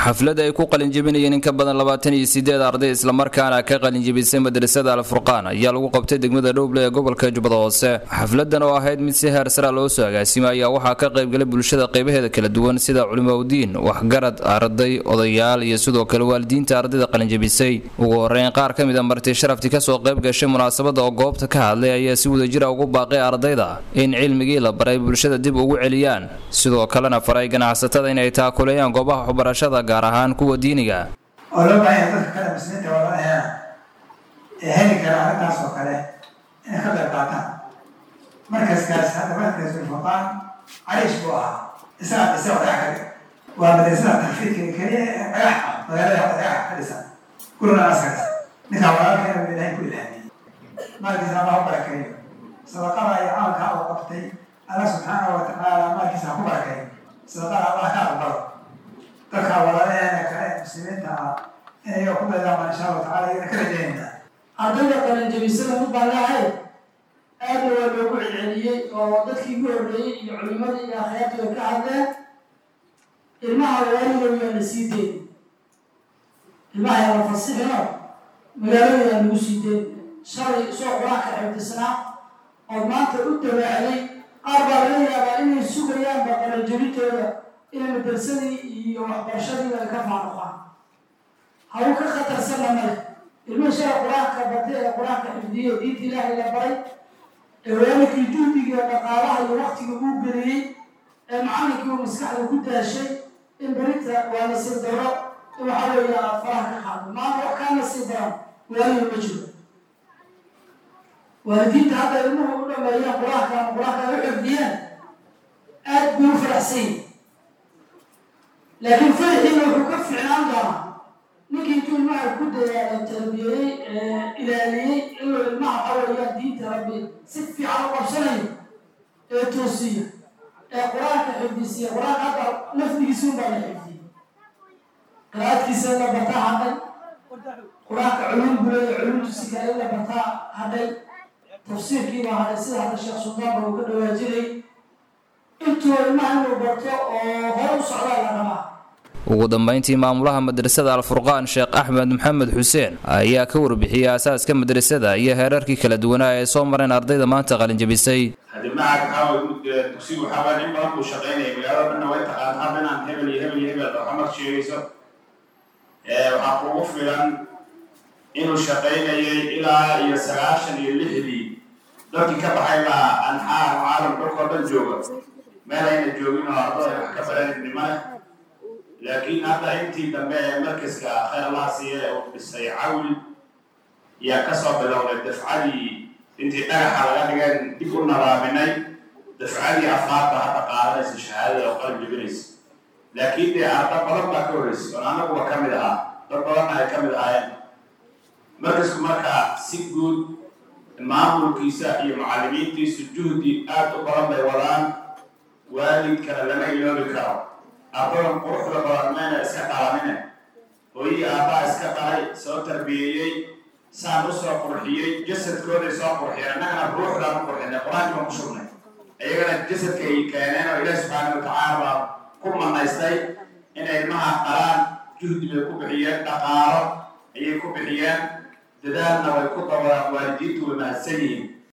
xaflad ay ku qalinjebinayeen in ka badan labaatan iyo sideed arday islamarkaana ka qalinjebisay madrasada alfurqaan ayaa lagu qabtay degmada dhowble ee gobolka jubbada hoose xafladan oo ahayd mid si heer sara loo soo agaasimay ayaa waxaa ka qaybgalay bulshada qaybaheeda kala duwan sida culimaudiin waxgarad arday odayaal iyo sidoo kale waalidiinta ardayda qalinjebisay ugu horeyn qaar ka mid a marti sharafti kasoo qayb gashay munaasabada oo goobta ka hadlay ayaa si wadajira ugu baaqay ardayda in cilmigii la baray bulshada dib ugu celiyaan sidoo kalena faray ganacsatada inay taakuleeyaan goobaha waxbarashada gaar ahaan kuwa diiniga oo loo baahanya dadka kale muslimiinta walaalaheena ee heli kara arrintaas oo kale inay ka qayb qaataan markaskaas hadda markas ulfaqaan cariish buu ahaa isagaa dhisa oo dhagax ka dhig waa madrasada taxfiidka keliya ee dhagax ah magaalada hadda dhagax ka dhisan guruna askaas ninkaa walaalkeena buu ilaahay ku ilhaamiyey maalkiisa allah u barakeeyo sadaqada iyo camalka uu qabtay allah subxaanahu wa tacaala maalkiisa ha ku barakeeyo sadaqada allah ka aqbalo dadka walaalaheena kale ee muslimiinta ah inayaga ku dadaama insha allahu tacala iyana ka rajaynayna ardayda qalinjabisada mid baan leehay aadna waa loogu celceliyey oo dadkii ugu horreeyey iyo culimadii iyo akhyaartii way ka hadleen ilmaha waaligow yaa la sii deyn ilmaha yaa la fasixino magaalada yaa lagu sii deyn shalay soo qur-aanka xifdisnaa oo maanta u dawaacday qaar baa laga yaabaa inay sugayaanba qalinjabintooda inay madarsadii iyo waxbarashadiiba ay ka faaruqaan hawl ka khatarsanna male ilmihii shala qur-aanka bartay ee qur-aanka xifdiyey diinta ilaahay la baray ee waalidkii juhdiga dhaqaalaha iyo waktiga uu geliyey ee macallinkii uu maskaxda ku daashay in berinta waa nasiib daro in waxaa weeye aad faraha ka qaado maanta wax kaa nasiib daran waalida ma jiro waalidiinta hadda ilmuhu u dhameeyeen qur-aanka ama qur-aanka ay u xifdiyeen aad bay u faraxsan yihin laakiin faraxiina wuxuu ka ficnaan doonaa ninkii intuu ilmaha ku dadaala tarbiyeeyey ilaaliyey inuu ilmaha xawayaan diinta rabbi si fiican u qabsanayo ee toosiya ee qur-aanka xifdisiya qur-aanka hadda lafdigiisi unbaa la xifdiyey qiraa'adkiisa in la bartaa hadhay qur-aanka culum buleeya culumtiisi kale in la bartaa hadhay tafsiirkiibaa hadhay sida hadda sheekh suldaanba uu ka dhawaajinay intuu ilmaha inuu barto oo hore u socdaa la rabaa ugu dambeyntii maamulaha madrasada alfurqaan sheekh axmed maxamed xuseen ayaa ka warbixiyey aasaaska madrasada iyo heerarkii kala duwanaa ee soo mareen ardayda maanta qalinjabisay haddi macad waxaa dugsigu waxaa waaya in badan buu shaqaynaya magaalada dhanna way taqaan hadda inaan hebel iyo hebel iyo hebel waxamad sheegayso waxaa kugu filan inuu shaqaynayay ilaa iyo sagaashan iyo lixdii dadkii ka baxay baa anxaar caalam dhulkoo dhan jooga meel ayna joogin oo ardada wax ka baran nimane laakiin hadda intii dambe ee markaska khayr allah siiye uu dhisay cawli yaa kasoo bilowday dafcadii intii dhagaxa laga dhigeen dib u nadaaminay dafcadii afraadba hadda qaadanaysa shahaadada oo qalin jebinaysa laakiin dee arda badan baa ka horreysay oon anaguba ka mid ahaa dad badanna ay ka mid ahaayeen markasku marka si guud maamulkiisa iyo mucallimiintiisu juhdi aad u badan bay wadaan waalidkana lama iloobi karo ardadan quruxda badan mayna iska dhalanine hooyii aabbaa iska dhalay soo tarbiyeeyey saan u soo qurxiyey jasadkooday soo qurxiyeen annagana ruuxdaan u qurxinay qur-aankii baan ku shugnay iyagana jasadka ay keeneen oo ilaahi subxaana watacaala baa ku manaystay inay ilmaha dhalaan juhdi bay ku bixiyeen dhaqaalo ayay ku bixiyeen dadaalna way ku dabaraan waalidiintu way mahadsan yihiin